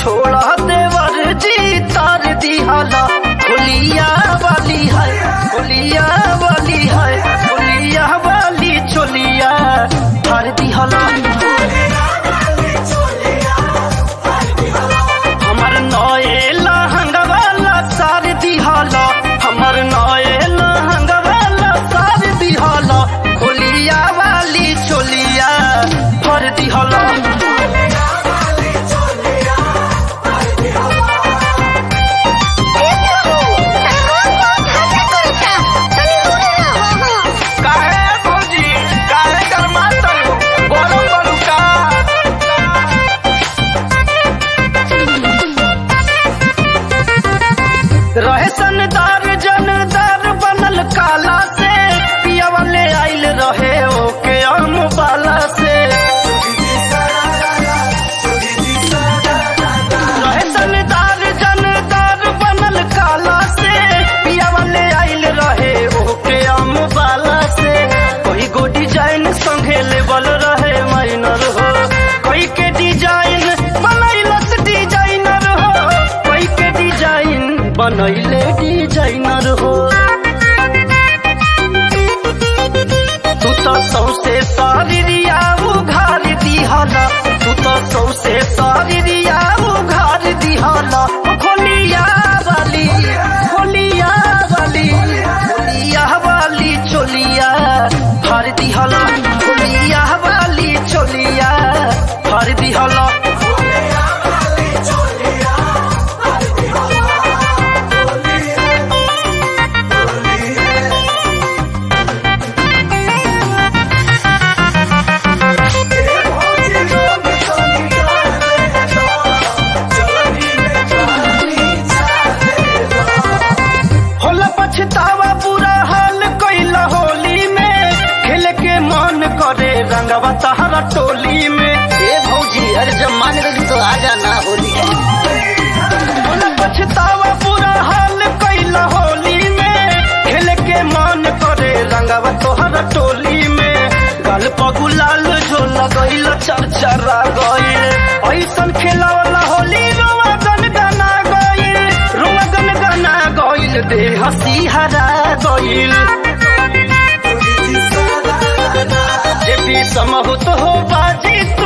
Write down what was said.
छोड़ा देवर जी तार दिहाला होलिया वाली है होलिया वाली है होलिया वाली चोलिया तार दिहाला हमर नए लहंगा वाला सार दिहाला हमर नए लहंगा वाला सार दिहाला होलिया वाली चोलिया भर दिहाला काहे भौजी काहे गरमातल बोलो बोलू का रहे सनदार जनदार बनल काला से पिया वाले आइल रहे ओके आम बाला से रहे सनदार जनदार बनल काला से पिया वाले आइल रहे ओके आम बाला से कोई गो डिजाइन संगे लेवल रहे माइनर हो कोई के डिजाइन बनैलस डिजाइनर हो कोई के डिजाइन बनैले डिजाइनर हो तू तो सौसे सारिया उघार दिहाला तू तो सौसे सारिया उघार दिहाला खोलिया वाली खोलिया वाली खोलिया वाली चोलिया हर दिहाला खोलिया वाली चोलिया हर दिहाला होला पछतावा बुरा हाल कैला होली में खेल के मन करे रंगवा तहरा टोली में ए भौजी अरे जब मान गई तो आ जाना होली होला पछतावा बुरा हाल कैला होली में खेल के मन करे रंगवा तोहरा टोली में गल पगुलाल जो लगैल चरचरा गइल ऐसन खेला वाला होली रोवा गन गना गइल रोवा गन गना गइल देह सिहरा गइल जे भी समहुत हो बाजी